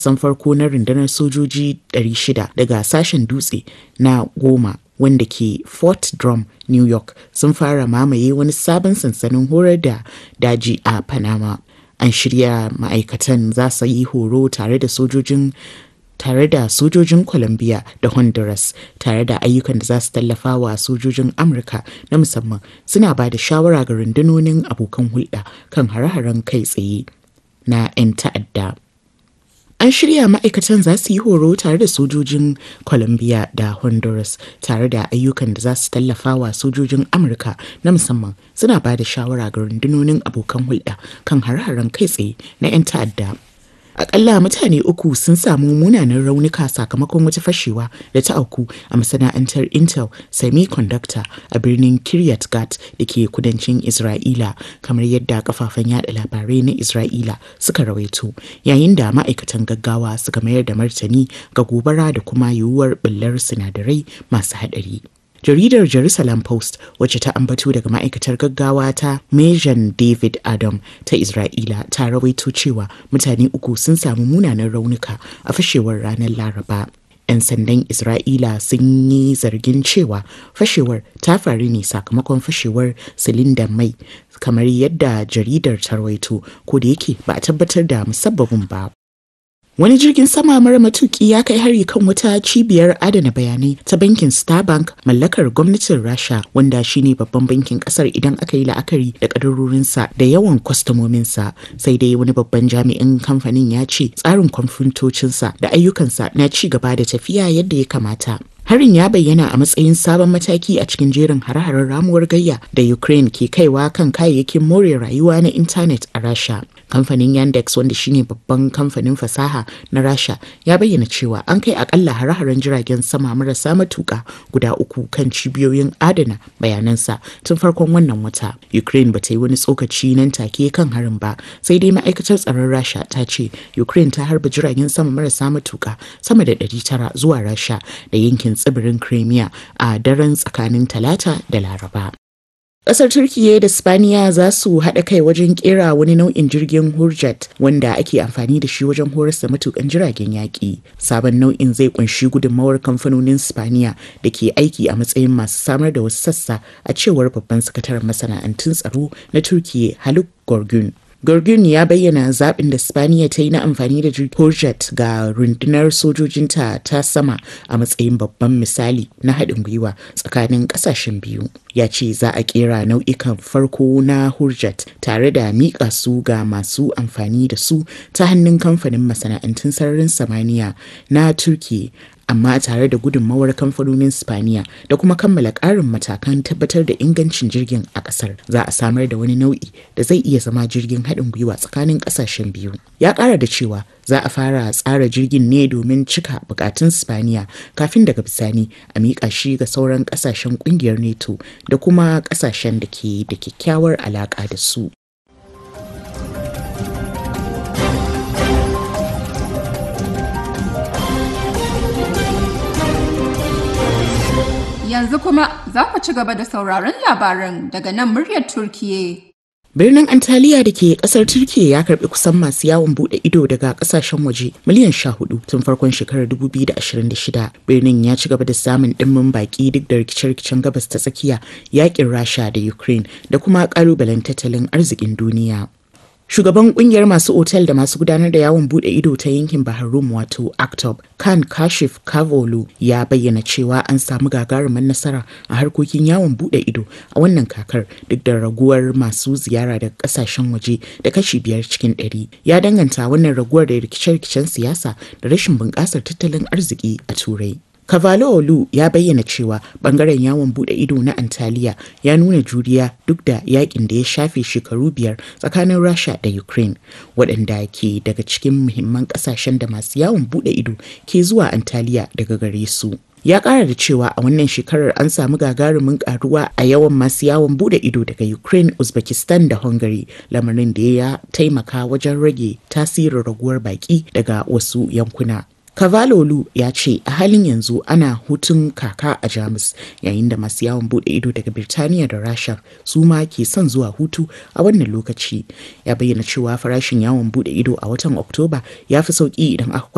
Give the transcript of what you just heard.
san farko na rundunar sojoji 600 daga sashen dutse na goma wanda ke Fort Drum, New York sun fara mamaye wani sabon sansanin horar da daji a Panama. An shirya ma'aikatan za su yi horo tare da sojojin tare da sojojin Colombia da Honduras tare da ayyukan da za su tallafa wa sojojin Amurka na musamman suna ba da shawara ga rundunonin abokan hulɗa kan hare-haren kai tsaye na 'yan ta'adda. An shirya ma'aikatan za su yi horo tare da sojojin Colombia da Honduras tare da ayyukan da za su tallafa wa sojojin Amurka na musamman suna ba da shawara ga rundunonin abokan hulɗa kan hare-haren kai tsaye na 'yan ta'adda. Akalla mutane uku sun samu munanan raunuka sakamakon wata fashewa da ta auku a masana'antar Intel Semiconductor a birnin Kiryat Gat da ke kudancin Isra'ila kamar yadda kafafen yada labarai na Isra'ila suka rawaito yayin da ma'aikatan gaggawa suka mayar da martani ga gobara da kuma yiwuwar ɓullar sinadarai masu haɗari. jaridar jerusalem post wacce ta ambato daga ma'aikatar gaggawa ta mejan david adam ta isra'ila ta rawaito cewa mutane uku sun samu munanan raunuka a fashewar ranar laraba 'yan sandan isra'ila sun yi zargin cewa fashewar ta faru ne sakamakon fashewar silindan mai kamar yadda jaridar ta rawaito ko da yake ba a tabbatar da musabbabin ba Wani jirgin sama mara matuki ya kai hari kan wata cibiyar adana bayanai ta bankin Starbank mallakar gwamnatin Rasha wanda shine babban bankin kasar idan aka yi la'akari da kadarorinsa da yawan kwastomominsa sai dai wani babban jami'in kamfanin ya ce tsarin kwamfutocinsa da ayyukansa na ci gaba da tafiya yadda ya kamata. Harin ya bayyana a matsayin sabon mataki a cikin jerin hare-haren ramuwar gayya da Ukraine ke kaiwa kan kayayyakin more rayuwa na intanet a Rasha. Kamfanin Yandex wanda shine babban kamfanin fasaha na Rasha ya bayyana cewa an kai akalla hare-haren jiragen sama marasa matuka guda uku kan cibiyoyin adana bayanansa tun farkon wannan wata. Ukraine bata yi wani tsokaci nan take kan harin ba sai dai ma'aikatar tsaron Rasha ta ce Ukraine ta harba jiragen sama marasa matuka sama da 900 zuwa Rasha da yankin tsibirin Crimea a daren tsakanin Talata da Laraba. Ƙasar Turkiyya da Spaniya za su haɗa kai wajen ƙera wani nau'in jirgin Hurjet wanda ake amfani da shi wajen horar da matukan jiragen yaƙi. Sabon nau'in zai kunshi gudunmawar kamfanonin Spaniya da ke aiki a matsayin masu samar da wasu sassa a cewar babban sakataren masana'antun tsaro na Turkiyya Haluk Gorgun. Gorgun ya bayyana zaɓin da Spaniya ta yi na amfani da Horjet ga rundunar sojojinta ta sama a matsayin babban misali na haɗin gwiwa tsakanin ƙasashen biyu. Ya ce za a ƙera nau'ikan farko na Horjet tare da miƙa su ga masu amfani da su ta hannun kamfanin masana'antun sararin samaniya na Turki amma tare da gudunmawar kamfanonin Spaniya da kuma kammala ƙarin matakan tabbatar da ingancin jirgin a ƙasar za a samar da wani nau'i da zai iya zama jirgin haɗin gwiwa tsakanin ƙasashen biyu. Ya ƙara da cewa za a fara tsara jirgin ne domin cika buƙatun Spaniya kafin daga bisani a miƙa shi ga sauran ƙasashen ƙungiyar NATO da kuma ƙasashen da ke da kyakkyawar alaƙa da su. Yanzu kuma za ku ci gaba da sauraron labaran daga nan muryar Turkiye. Birnin Antalya da ke kasar Turkiyya ya karbi kusan masu yawon bude ido daga kasashen waje miliyan sha hudu tun farkon shekarar 2026. Birnin ya ci gaba da samun dimmin baki duk da rikice-rikicen gabas ta tsakiya yakin Rasha da Ukraine da kuma kalubalen tattalin arzikin duniya. Shugaban kungiyar masu otel da masu gudanar da yawon bude ido ta yankin Bahar Rum wato Aktob, Khan Kashif Kavolu ya bayyana cewa an samu gagarumin nasara a harkokin yawon bude ido a wannan kakar duk da raguwar masu ziyara daga kasashen waje da kashi biyar cikin ɗari. Ya danganta wannan raguwar da rikice-rikicen siyasa da rashin bunƙasar tattalin arziki a Turai. Olu ya bayyana cewa bangaren yawon bude ido na Antalya ya nuna juriya duk da yakin da ya shafe shekaru biyar tsakanin Rasha da Ukraine waɗanda ke daga cikin muhimman ƙasashen da masu yawon bude ido ke zuwa Antalya daga gare su. ya kara da cewa a wannan shekarar an samu gagarumin karuwa a yawan masu yawon bude ido daga ukraine uzbekistan da hungary lamarin da ya taimaka wajen rage tasirin raguwar baki daga wasu yankuna Kavalolu ya ce a halin yanzu ana hutun kaka a Jamus yayin da masu yawon bude ido daga Birtaniya da Rasha su ma ke son zuwa hutu a wannan lokaci. Ya bayyana cewa farashin yawon bude ido a watan Oktoba ya fi sauki idan aka